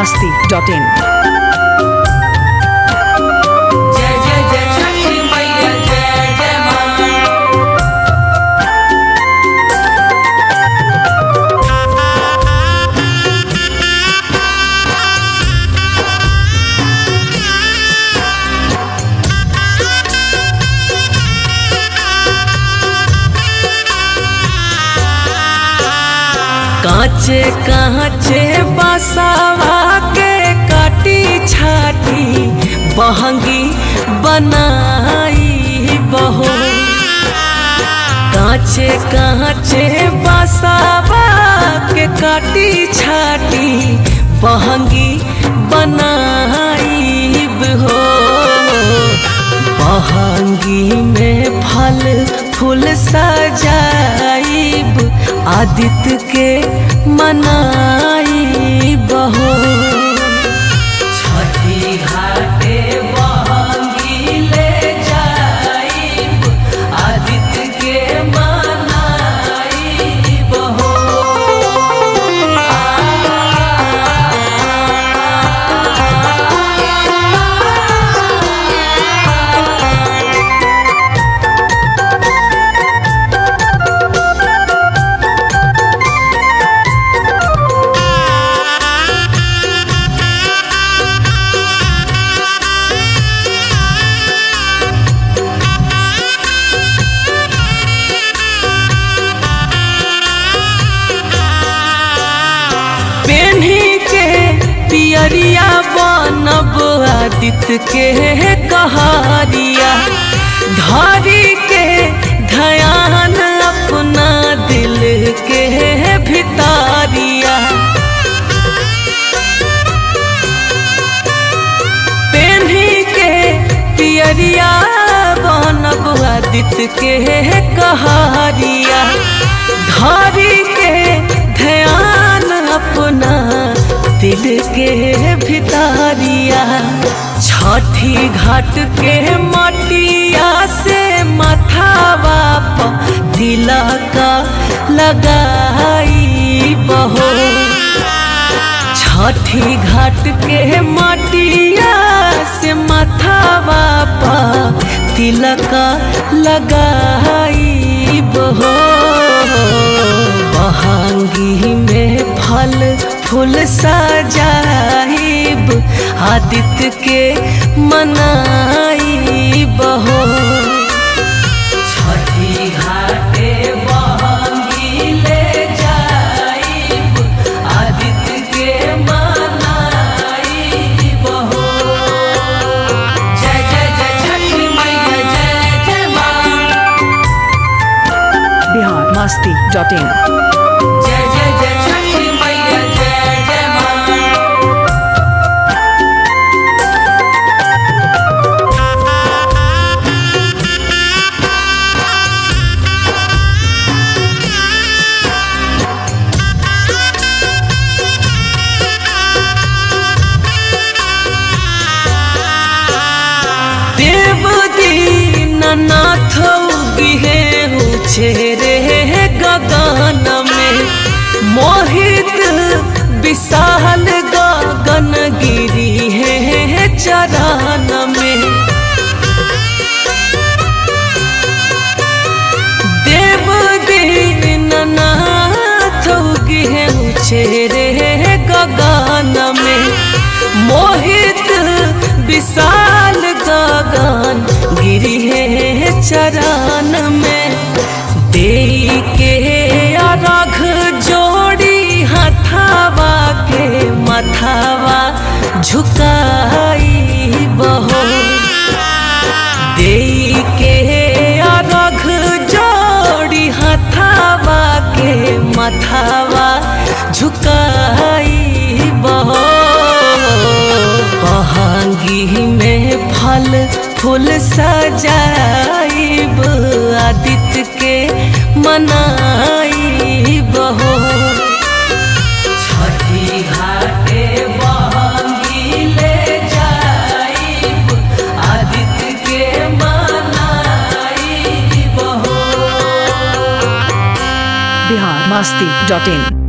masti.in. जय जय जय छठी मैया जय जय माँ कांचे कांचे बसावा के काटी छाटी बहंगी बनाई बहो कांचे कांचे बसावा के काटी छाटी बहंगी बनाई हो बहंगी में फल फूल सजाइब आदित्य के मनाई बहो छठी घाटे बहंगी ले जाइब आदित्य के मनाई बहो पेन्ही के पियरिया बनब आदित्य के कहारिया धारी के ध्यान अपना दिल के भितारिया पेन्ही के पियरिया बनब आदित्य के कहारिया धारी के ध्यान अपना दिल के भितारिया छठी घाट के मटिया से मथावा प तिलक लगाई बहो छठी घाट के मटिया से मथावा पा तिलक लगाई बहो बहंगी में फल फूल सजाइब आदित्य के मनाई बहो छठी घाटे बहंगी ले जाइब आदित्य के मनाई बहो जय जय जय छठी मैया जय जय माँ Bihar masti.in. जय जय जय छठी मैया जय जय माँ देव दीननाथ गिहे ऊँचे रे गगन में मोहित विशाल गगन गिरी है चरण में देव दीननाथ गिहे ऊँचे रे गगन में मोहित विशाल गगन गिरी है चरण में दे के अरघ जोड़ी हथावा के मथावा झुकाई बहो दे के अरघ जोड़ी हथावा के मथावा झुकाई बहो बहंगी में फल फूल सजाइब आदित्य के मनाई बहो छठी घाटे बहंगी ले जाइब आदित्य के मनाई बहो Bihar masti.in.